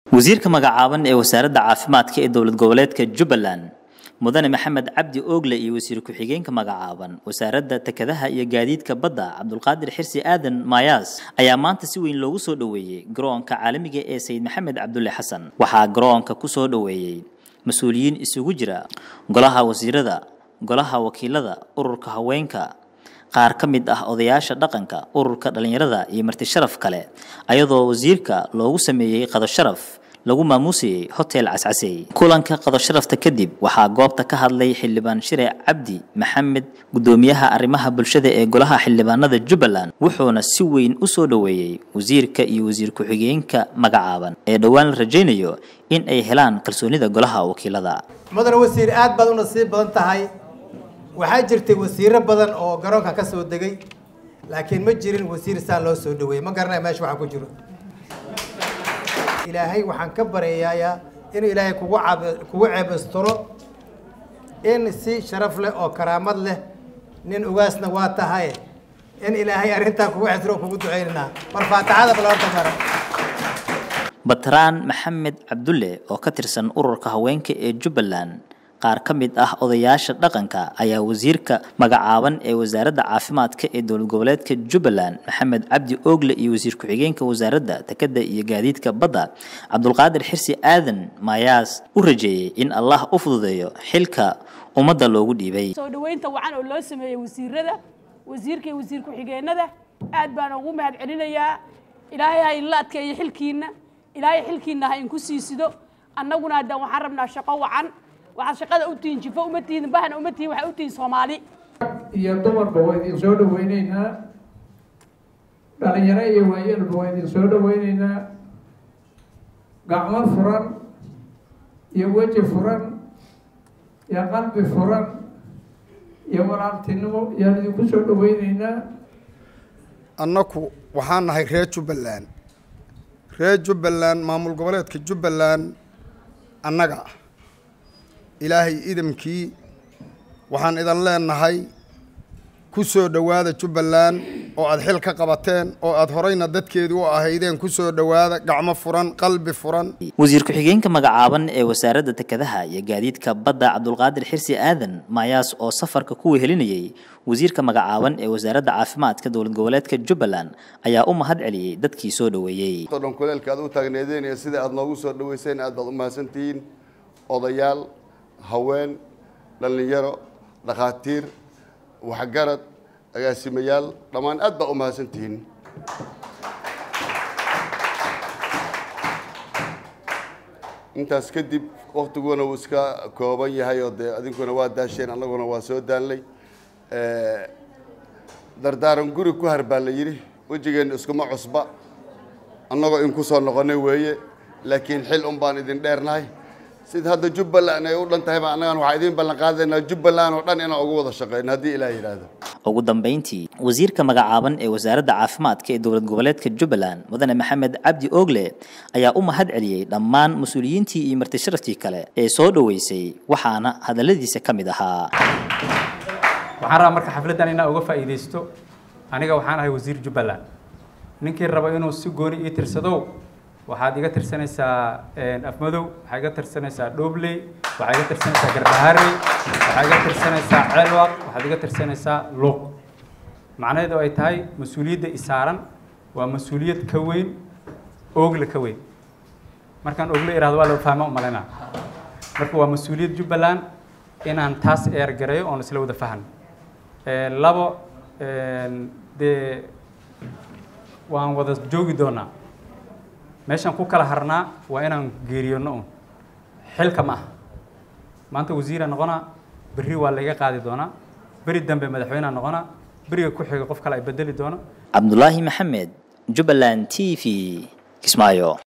wasiirka magacaaban ee wasaaradda caafimaadka ee dowlad goboleedka jubbaland mudane maxamed cabdi oogle iyo wasiir ku-xigeenka magacaaban wasaaradda tekadaha iyo gaadiidka badda cabdulqaadir xirsi aadan maayaas ayaa maanta si weyn loogu soo dhoweeyey garoonka caalamiga ee sayid maxamed cabdulle xasan waxaa garoonka ku soo dhoweeyey mas-uuliyiin isugu jira golaha wasiirada golaha wakiilada ururka haweenka qaar ka mid ah odayaasha dhaqanka ururka dhallinyarada iyo marti sharaf kale ayadoo wasiirka loogu sameeyey qado sharaf lagu maamuusayey hotel cascasey kulanka qado sharafta kadib waxaa goobta ka hadlay xildhibaan shire cabdi maxamed guddoomiyaha arrimaha bulshada ee golaha xildhibaanada jubbaland wuxuuna si weyn u soo dhoweeyey wasiirka iyo wasiir ku-xigeenka magacaaban ee dhowaan la rajaynayo in ay helaan kalsoonida golaha wakiilada mudane wasiir aad baad u nasiib badan tahay waxaa jirtay wasiiro badan oo garoonka ka soo degay laakiin ma jirin wasiir saa loo soo dhaweeyey ma garanaya meesha waxaa ku jiro ilaahay waxaan ka baryayaa in ilaahay kugu cab kugu ceebastiro in si sharaf leh oo karaamad leh nin ugaasna waa tahay in ilaahay arrintaa kugu cesro kugu ducaynanaa mar faataxada balorta mara batraan maxamed cabdulle oo ka tirsan ururka haweenka ee jubbaland qaar ka mid ah odayaasha dhaqanka ayaa wasiirka magacaaban ee wasaaradda caafimaadka ee dowlad goboleedka jubbaland maxamed cabdi oogle iyo wasiir ku-xigeenka wasaaradda tekada iyo gaadiidka badda cabdulqaadir xirsi aadan maayaas u rajeeyey in allah u fududeeyo xilka ummadda loogu dhiibay soo dhaweynta wacan oo loo sameeyey wasiirada wasiirka iyo wasiir ku-xigeenada aad baan ugu mahad celinayaa ilaahay ha inla adkeeyo xilkiina ilaahay xilkiina ha inku siisido annaguna haddaan waxaan rabnaa shaqo wacan waxaad shaqada u tihiin jifo uma tihiin bahna uma tihiin waxay u tihiin soomaali iyo dumarba waa idin soo dhaweyneynaa dhalinyaro iyo waayelba waa idin soo dhaweyneynaa gacmo furan iyo weji furan iyo qalbi furan iyo walaaltinimo yaan idinku soo dhaweyneynaa annaku waxaan nahay reer jubbaland reer jubbaland maamul goboleedka jubbaland annaga ah ilaahay idamkii waxaan idan leenahay ku soo dhowaada jubbaland oo aada xil ka qabateen oo aada horeyna dadkeedu u ahaydeen ku soo dhowaada gacmo furan qalbi furan wasiir ku-xigeenka magacaaban ee wasaaradda tekadaha iyo gaadiidka badda cabdulqaadir xirsi aadan maayaas oo safarka ku wehelinayey wasiirka magacaaban ee wasaaradda caafimaadka dowlad goboleedka jubbaland ayaa u mahad celiyey dadkii soo dhoweeyey dhan kuleelka aad u taagneedeen iyo sida aada noogu soo dhaweyseen aad baad u mahadsantihiin odayaal haween dhallinyaro dhakhaatiir waxgarad agaasimayaal dhammaan aad baa u mahadsan tihiin intaas kadib waktiguna wuu iska kooban yahay oo dee adinkuna waa daasheen annaguna waa soo daanlay dardaaran guri ku har baa la yidhi wejigeenna iskuma cusba annagoo in ku soo noqonay weeye laakiin xil un baan idin dheernahay sida hadda jubbaland ay u dhan tahay baa annagan waxaa idiin ballan qaadaynaa jubbaland oo dhan inaan ugu wada shaqeyno haddii ilaah yidhaahdo ugu dambeyntii wasiirka magacaaban ee wasaaradda caafimaadka ee dowlad goboleedka jubbaland mudane maxamed cabdi oogle ayaa u mahad celiyey dhammaan mas-uuliyiintii iyo marti sharaftii kale ee soo dhoweysay waxaana hadalladiisa ka mid ahaa waxaan rabaa marka xafladdan inaa uga faa'iidaysto aniga waxaan ahay wasiir jubbaland ninkii raba inuu si gooni ii tirsadow waxaad iga tirsanaysaa afmadow waxaa iga tirsanaysaa dhobley waxaa iga tirsanaysaa garbaharey waxaa iga tirsanaysaa ceelwaq waxaad iga tirsanaysaa luuq macnaheedu ay tahay mas-uuliyadda isaaran waa mas-uuliyad ka weyn oogle ka weyn markaan ogle irahdo waa la fahma umaleyna marka waa mas-uuliyad jubbaland inaan taas eergareeyo oon isla wada fahan labo dee waan wada joogi doonaa meeshaan ku kala harnaa waa inaan geeriyoono un xilka ma aha maanta wasiira noqonaa berri waa layga qaadi doonaa beri dambe madaxweynea noqonaa beriga ku xiga qof kale ay bedeli doono cabdulaahi maxamed jubbaland t v kismaayo